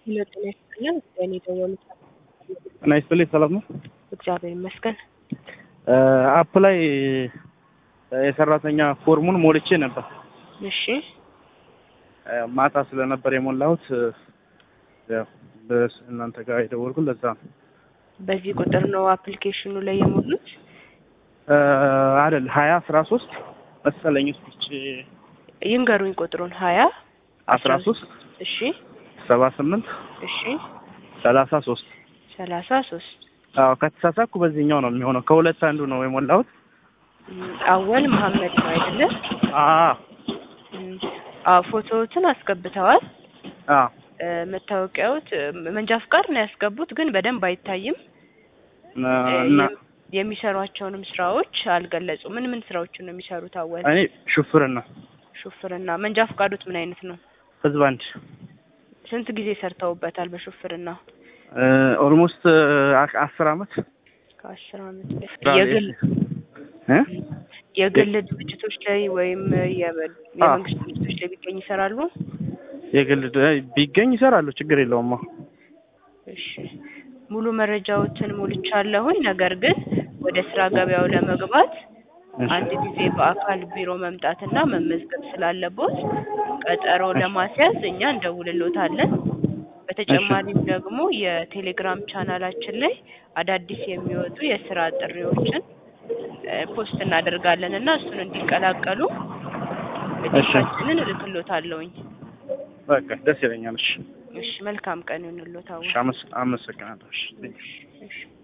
ሄሎ ጤና ይስጥልን። በእኔ ደወሉት ጤና ይስጥልኝ። ሰላም ነው? እግዚአብሔር ይመስገን። አፕ ላይ የሰራተኛ ፎርሙን ሞልቼ ነበር። እሺ ማታ ስለነበር የሞላሁት ያው እናንተ ጋር የደወልኩት ለዛ ነው። በዚህ ቁጥር ነው አፕሊኬሽኑ ላይ የሞሉት? አይደል ሀያ አስራ ሶስት መሰለኝ ውስጥ ይንገሩኝ ቁጥሩን። ሀያ አስራ ሶስት እሺ ሰባ ስምንት እሺ ሰላሳ ሶስት ሰላሳ ሶስት አዎ ከተሳሳኩ በዚህኛው ነው የሚሆነው። ከሁለት አንዱ ነው የሞላሁት። አወል መሀመድ ነው አይደለ? አዎ አዎ ፎቶዎትን አስገብተዋል። አዎ መታወቂያዎት መንጃ ፍቃድ ነው ያስገቡት፣ ግን በደንብ አይታይም። እና የሚሰሯቸውንም ስራዎች አልገለጹ። ምን ምን ስራዎችን ነው የሚሰሩት? አወል እኔ ሹፍርና ሹፍርና። መንጃ ፍቃዶት ምን አይነት ነው? ህዝብ አንድ ስንት ጊዜ ሰርተውበታል በሹፍርና? ኦልሞስት አስር አመት ከአስር አመት በፊት የግል እ የግል ድርጅቶች ላይ ወይም የመንግስት ድርጅቶች ላይ ቢገኝ ይሰራሉ? የግል ቢገኝ ይሰራሉ፣ ችግር የለውም። እሺ ሙሉ መረጃዎችን ሞልቻለሁኝ። ነገር ግን ወደ ስራ ገበያው ለመግባት አንድ ጊዜ በአካል ቢሮ መምጣትና መመዝገብ ስላለቦት ቀጠሮ ለማስያዝ እኛ እንደውልሎታለን። በተጨማሪም ደግሞ የቴሌግራም ቻናላችን ላይ አዳዲስ የሚወጡ የስራ ጥሪዎችን ፖስት እናደርጋለን እና እሱን እንዲቀላቀሉ እድሳችንን እልክሎታለሁኝ። በቃ ደስ ይለኛል። እሺ እሺ መልካም ቀን ይሁንልዎት። አዎ እሺ፣ አመሰግናለሁ። እሺ እሺ